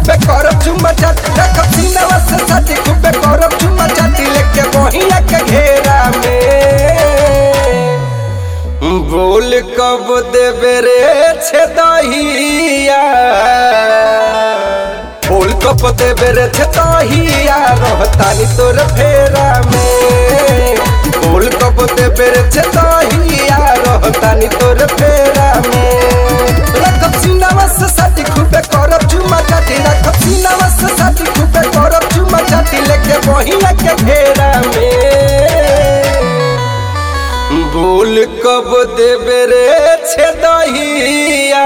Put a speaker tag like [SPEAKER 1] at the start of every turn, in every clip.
[SPEAKER 1] खूबे करब चुम्मा चाटी रखब सीनावा से साटी खूबे करब चुम्मा चाटी लेके बहिया के घेरा में बोल कब देबे रे छे दहिया बोल कब देबे रे छे दहिया रहतानी तोर फेरा में बोल कब देबे रे छे दहिया रहतानी तोर फेरा में रखब सीनावा से साटी खूबे करब चुम्मा चाटी रखब सीनावा से साटी खूबे करब चुम्मा चाटी लेके बहिया के घेरा में बोल कब देबे रे छे दहिया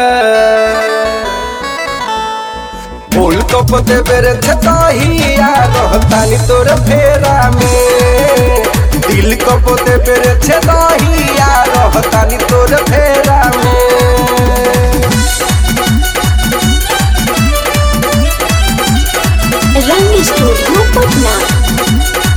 [SPEAKER 1] बोल कब देबे रे छे दहिया रहतानी तोर फेरा में दिल कब देबे रे छे दहिया रहतानी तोर फेरा में
[SPEAKER 2] रंग स्टूडियो पटना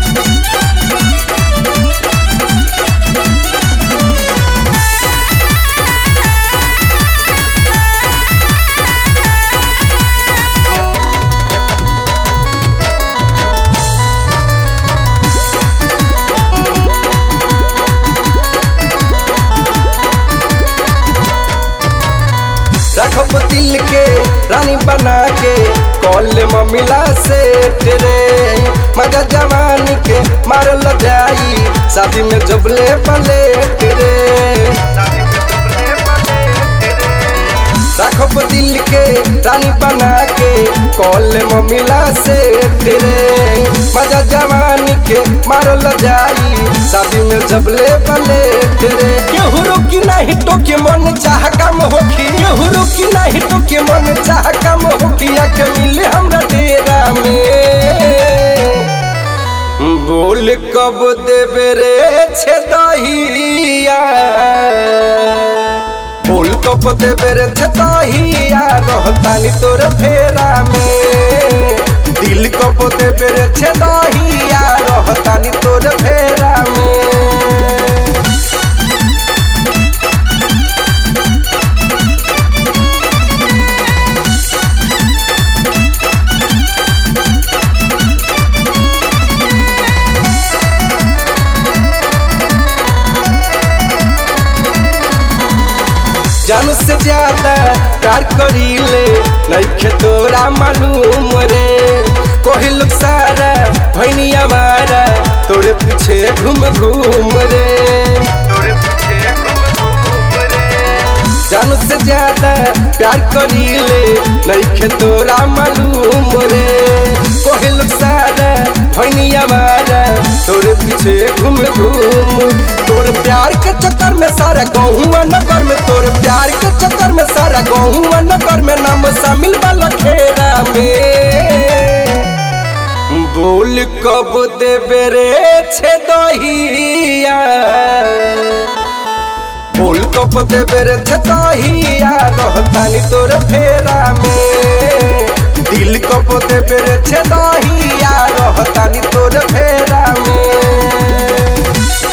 [SPEAKER 1] रखब दिल के रानी बना के कॉल ममिला से तेरे मजा जवानी के मारल जाई शादी में जबले पले तेरे रखब दिल के रानी बना के कॉल ममिला से तेरे मजा जवानी के मारल जाई शादी में जबले पले तेरे केहू रोकी नहीं तो के मन चाह कम होखी केहू रोकी नहीं तो के मन चाह कम होखी आके मिले हमरा डेरा में बोल कब देबे रे छे दहिया बोल कब देबे रे छे दहिया रहतानी तोर फेरा में दिल कब देबे रे छे दहिया रहतानी तोर फेरा में जान से ज्यादा प्यार करीले नइखे तोरा मालूम रे कोही लोग सारा भैनी हमारा तोरे पीछे घूम घूम रे जान से ज्यादा प्यार करीले नइखे तोरा मालूम रे कोही लोग सारा भैनी हमारा तोरे पीछे घूम घूम तोर प्यार के चक्कर में सारा गहुआ नगर में तोर प्यार के चक्कर में सारा गहुआ नगर में नाम शामिल वाला खेरा में बोल कब देबे रे छे दहिया बोल कब देबे रे छे दहिया रहतानी तोर फेरा में दिल कब देबे रे छे दहिया रहतानी तोर फेरा में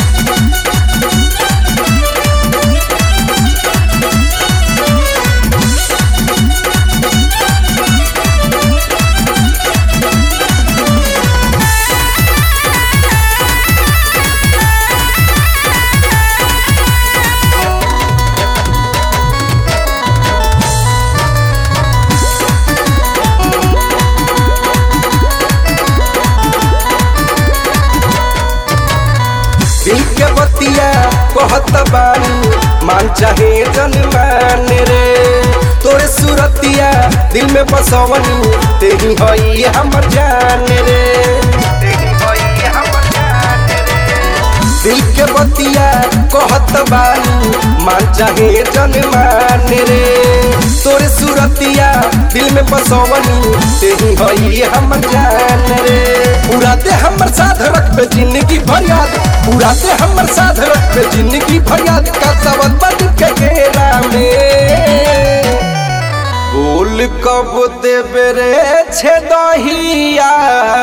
[SPEAKER 1] दिल के बतिया कहत बानी मान चाहे जन मान रे तोरे सुरतिया दिल में बसवनी तेरी हई हमर जान रे दिल के बतिया कहत बानी मान चाहे जन मान रे तोरे सुरतिया दिल में बसवनी तेरी हई हमर जान रे पूरा दे हमर साथ रखबे जिंदगी भर याद पूरा दे हमर साथ रखबे जिंदगी भर याद का सबद बद के घेरा में बोल कब देबे रे छे दहिया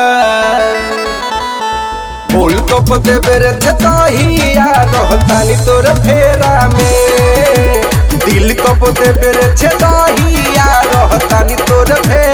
[SPEAKER 1] बोल कब देबे रे छे दहिया रहतानी तोर फेरा में दिल कब देबे रे छे दहिया रहतानी तोर फेरा